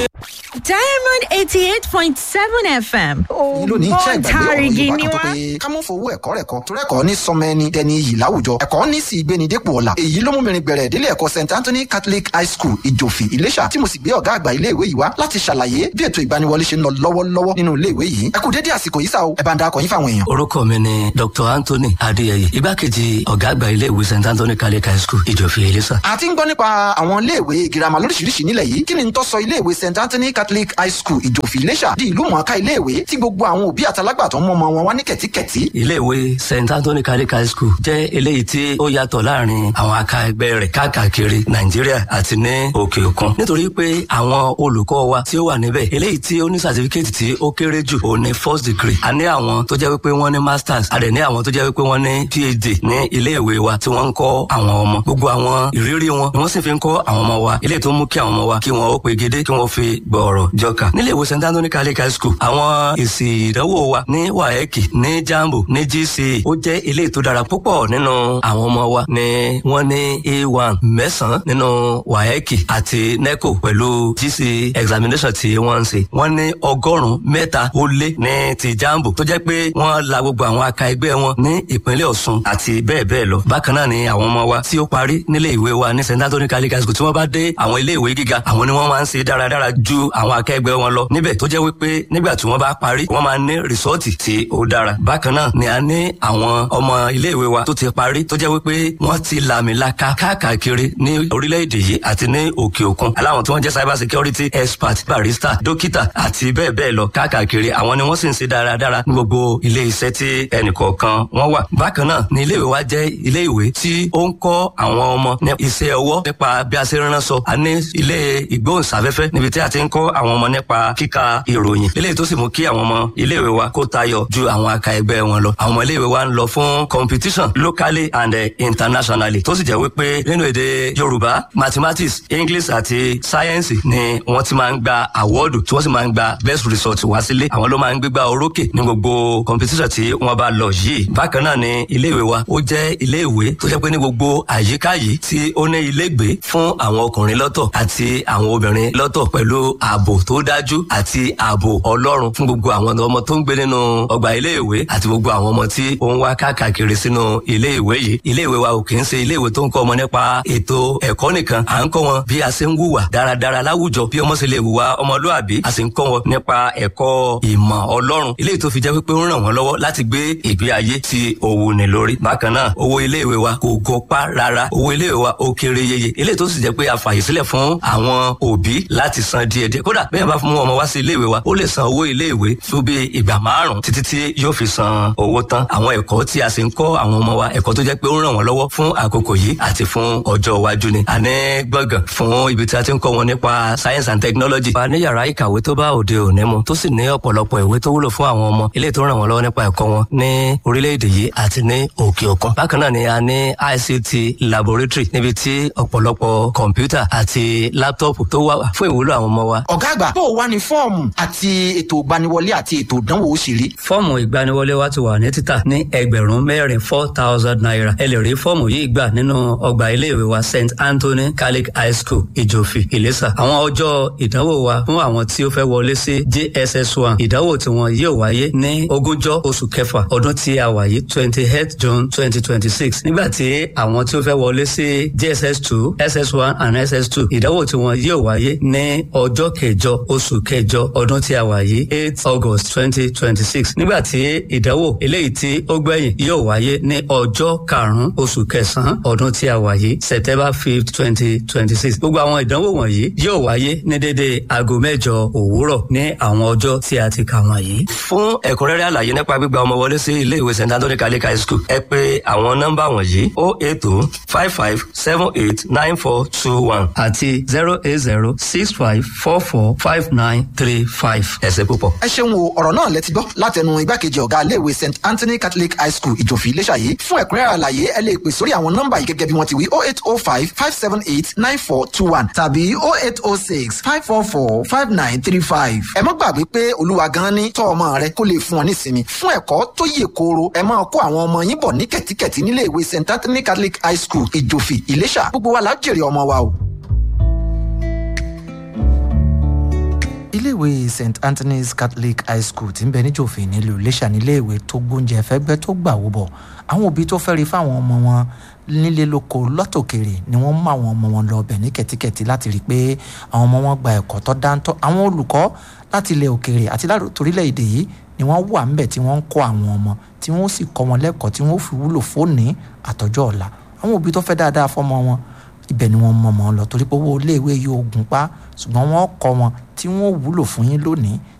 diamond eighty eight point seven fm èyí ló ní iṣẹ́ ìgbàgbé ọ̀rọ̀ ògbóǹtarìgì yorùbá ni kan tó wá. pé ká mú fowó ẹ̀kọ́ rẹ̀ kọ́ torí ẹ̀kọ́ ní sọmọ ẹni dẹni iyì láwùjọ ẹ̀kọ́ ní sì gbéni dépò ọ̀la èyí ló mú mi rin gbẹ̀rẹ̀ délé ẹ̀kọ́ st anthony catholic high school ìjòfì ìlẹ́ṣà tí mo sì gbé ọ̀gá àgbà ilé ìwé yìí wá láti ṣàlàyé bí ètò ìgbaniwọlé ṣe ń lọ lọ́wọ́lọ́wọ́ nínú ilé ìwé yìí ẹ kú dédé àsìkò yìí sá o ẹ bá ń darapọ̀ yín fáwọn èèyàn. orúkọ mi ni dr anthony adéyẹyẹ igbákejì ọgá àgbà ilé ìwé st anthony catholic high school ìjòfì ìlísà. a ti ń gbọ́ nípa àwọn iléèwé girama lóríṣiríṣi nílẹ̀ yìí kí ni n tó sọ iléèwé st anthony catholic high school ìjòfì ìlẹ́ṣà di ìlú mọ̀ọ́ká iléèwé tí gbogbo àwọn òbí àtàlágbàtọ́ mọ́ ọmọ wọn wá ní kẹ̀tíkẹ̀tí ilé ìwé st anthony catholic high school jẹ́ eléyìí tí ó yàtọ̀ láàrin àwọn aka ẹgbẹ́ rẹ̀ káàkiri nàìjíríà àti ní òkè òkun nítorí pé àwọn olùkọ́ wa tí ó wà níbẹ̀ eléyìí tí ó ní sàtífíkẹ́tì tí ó kéré jù ó ní first degree a ní àwọn tó jẹ́ wípé wọ́n ní masters a dẹ̀ ní àwọn tó jẹ́ wípé wọ́n ní phd ní ilé ìwé wa tí wọ́n ń kọ́ àwọn ọmọ gbogbo àwọn ìrírí wọn ni wọ́n sì fi ń kọ́ àwọn ọmọ wa eléyìí tó mú kí àwọn ọmọ wa kí wọ́n ó pegedé kí wọ́n fi gbọ̀ọ̀rọ̀ jọkà nílé ìwé st anthony catholic high school àwọn èsì ìdánwò wa ní waeki ní jambo ní gce ó jẹ́ eléyìí tó dára púpọ̀ nínú àwọn ọmọ wa ni wọ́n ní a1 mẹ́sàn-án nínú waeki àti neco pẹ̀lú gce examination tí wọ́n ń ṣe wọ́n ní ọgọ́rùn-ún mẹ́ta ó lé ní ti jambo tó jẹ́ pé wọ́n la gbogbo àwọn aka ẹgbẹ́ wọn ní ìpínlẹ̀ ọ̀ṣun àti bẹ́ẹ̀ bẹ́ẹ̀ lọ bákan náà ni àwọn ọmọ wa tí ó parí nílé ìwé wa ní st anthony catholic high school tí wọ́n bá dé àwọn ilé ìwé gíga àwọn ni wọ́n máa ń ṣe dáradára ju àwọn akẹgbẹ́ wọn lọ níbẹ̀ tó jẹ́ wípé nígbà tí wọ́n bá parí wọ́n máa ní rìsọ́ọ̀tì tí ó dára bákan náà ni a ní àwọn ọmọ ilé ìwé wa tó ti parí tó jẹ́ wípé wọ́n ti làmìlaka káàkiri ní orílẹ̀-èdè yìí àti ní òkè òkun aláwọn tí wọ́n jẹ́ cyber security expert barista dókítà àti bẹ́ẹ̀ bẹ́ẹ̀ lọ káàkiri àwọn ni wọ́n sì ń ṣe dáradára ní gbogbo ilé iṣẹ́ tí ẹnìkọ̀ọ̀kan wọ́n wà bákan náà ni ilé ìwé wa jẹ́ ilé ìwé tí ó ń kọ́ àwọn ọmọ ní iṣẹ́ ọwọ́ nípa bí a ṣe ń ránṣọ a ní ilé ìgbóhùnsáfẹ́fẹ́ níbi tí a ti ń kọ́ àwọn ọmọ nípa kíka ìròyìn eléyìí tó sì mú kí àwọn ọmọ ilé ìwé wa kó tayọ ju àwọn aka ẹgbẹ́ wọn lọ àwọn ọmọ ilé ìwé wa ń lọ fún competition locally and eh, internationally tó sì jẹ́ wípé nínú èdè yorùbá mathematics english àti science ni wọ́n ti máa ń gba awọ́ọ̀dù tí wọ́n sì máa ń gba best result wá sílé àwọn ló máa ń gbégbá orókè ní gbogbo competition tí wọ́n bá lọ yìí bákan náà ni ilé ìwé wa ó jẹ́ ilé ìwé tó jẹ́ pé ní gbogbo àyíká yìí tí ó ní ilégbé fún àwọn ọkùnrin lọ́tọ̀ àti àwọn obìnrin lọ́tọ̀ pẹ̀lú ààbò tó dájú àti ààbò ọlọ́run fún gbogbo àwọn ọmọ tó ń gbé nínú ọgbà ilé ìwé àti gbogbo àwọn ọmọ tí ó ń wá káàkiri sínú ilé ìwé yìí ilé ìwé wa ò kì í ṣe ilé ìwé tó ń kọ́ ọmọ nípa ètò ẹ̀kọ́ nìkan à ń kọ́ wọn bí a ṣe ń wùwà dáradára láwùjọ bí ọmọ ṣe lè wùwà ọmọlúàbí a sì ń kọ́ wọn nípa ẹ̀kọ́ ìmọ̀ ọlọ́run ilé tó fi jẹ́ pé ó ń ràn wọ́n lọ́wọ́ láti gbé ìgbé ayé tí ó wù ní lórí bákan náà owó ilé ìwé wa kò gọpá rárá owó ilé ìwé wa ó kéré yeye ilé tó sì jẹ́ pé a fàyè sílẹ̀ fún àwọn òbí láti san díẹ̀díẹ̀ kódà bẹ́ẹ̀ bá fún ọmọ wá sí ilé ìwé wa ó lè san owó ilé ìwé fún bí ìgbà márùn títí tí yóò fi san owó tán àwọn ẹ̀kọ́ tí a sì ń kọ́ àwọn ọmọ wa ẹ̀kọ́ tó jẹ́ pé ó ń ràn wọ́n lọ́wọ́ fún àkókò yìí àti fún ọjọ́ iwájú ni a ní gbọ̀ngàn fún ibi tí a ti ń kọ́ wọn nípa science and technology. a ní yàrá ìkàwé tó bá òde òní mu tó sì ní ọ̀pọ̀lọpọ̀ ìwé tó wúlò fún àwọn ọmọ ilé tó ràn wọ́n lọ́wọ́ nípa ẹ̀kọ́ wọn ní orílẹ̀-èdè yìí àti ní òkè òkun. bákan náà ni a ní ict laboratory níbi tí ọ̀pọ̀lọpọ̀ kọ̀ǹpútà àti láptọ́ọ̀pù tó wà fún ìwúlò àwọn ọmọ wa. ọ̀gá àgbà bó o wá ní fọ́ọ̀mù àti ètò ìgbaniwọlé àti ètò ìdánwò ó ṣe rí. fọ́ọ̀mù ìgbaniwọlé wa ti wà ní títà ní ẹgbẹ̀rún mẹ́rin four thousand naira ẹ lè rí fọ́ọ̀mù yìí gbà nínú ọgbà iléèwé wa st anthony catholic high school ìjòfì ìlẹ́sà àwọn ọjọ́ ìdánwò wa fún àwọn tí ó fẹ́ wọlé sí jss one ìdánwò tí wọn yóò wáyé ní ogúnjọ́ oṣù kẹfà ọdún tí a wà yìí twenty eight june twenty twenty six nígbà tí àwọn tí ó fẹ́ wọlé sí jss two ss one and ss two ìdánwò tí wọn yóò wáyé ní ọjọ́ kẹjọ oṣù kẹjọ ọdún tí a wà yìí eight august twenty twenty six nígbà tí ìdánwò eléyìí tí ó gbẹ̀yìn yóò wáyé ní ọjọ́ karùn-ún oṣù kẹsàn-án ọdún tí a wà yìí september fifth twenty twenty six gbogbo àwọn ìdánwò wọ̀nyí yóò wáyé ní dédé aago mẹ́jọ òwúrọ̀ ní àwọn ọjọ́ tí a ti kà wọ̀nyí. fún ẹ̀kúnrẹ́rẹ́ àlàyé nípa gbígba ọmọ wọlé sí ilé ìwé st anthony catholic high school ẹ pé àwọn nọ́mbà wọ̀nyí o eight o five five seven eight nine four two one àti zero eight zero six five four four five nine three five. ẹ ṣé púpọ̀. ẹ ṣeun o ọ̀rọ̀ náà lẹ ti gbọ́ látẹnu igbákejì ọ̀gá iléèwé st anthony catholic high school ìjòfì iléṣà yìí fún ẹ̀kúnrẹ́rẹ́ àlàyé ẹ lè pè sórí àwọn nọ́mbà yìí gẹ́gẹ́ bí wọ́n ti wí oh eight oh five five seven eight nine four two one tàbí oh eight oh six five four four five nine three five. ẹ má gbàgbé pé olúwa gan ni tọ́ ọmọ rẹ kó lè fún ọ nísinmi fún ẹ̀kọ́ tó yè kooro ẹ máa kó àwọn ọmọ yín bọ̀ ní kẹ̀tíkẹ̀tí nílé ìwé st anthony catholic high school ìjòfì ìléṣà gbogbo wa la jèrè ọmọ wa o. iléèwé st anthony's catholic high school tí ń bẹ níjòfin nílùú iléṣà níléèwé tó gbóúnjẹ fẹ́gbẹ́ tó gbà wó bọ̀ àwọn òbí tó fẹ́ rí fáwọn ọmọ wọn nílé lóko lọ́tòkèrè ni wọ́n mú àwọn ọmọ wọn lọ ọbẹ̀ ní kẹ̀tíkẹ̀tí láti rí i pé àwọn ọmọ wọn gba ẹ̀kọ́ tó dáńtọ́ àwọn olùkọ́ láti ilẹ̀ òkèrè àti látòrílẹ̀-èdè yìí ni wọ́n wà ńbẹ̀ tí wọ́n ń kọ́ àwọn ọmọ tí wọ́n sì kọ́ wọn lẹ́kọ̀ọ́ tí wọ́n fi wúlò fóònì àtọ́jọ́ ọ̀la àwọn òbí tó fẹ́ dáadáa fọ́mọ wọn ibẹ̀ ni wọ́n mọ̀ mọ́ lọ torí pé owó iléèwé yóò gùn pa ṣùgbọ́n wọ́n kọ́ wọn tí wọ́n wúlò fún yín lónìí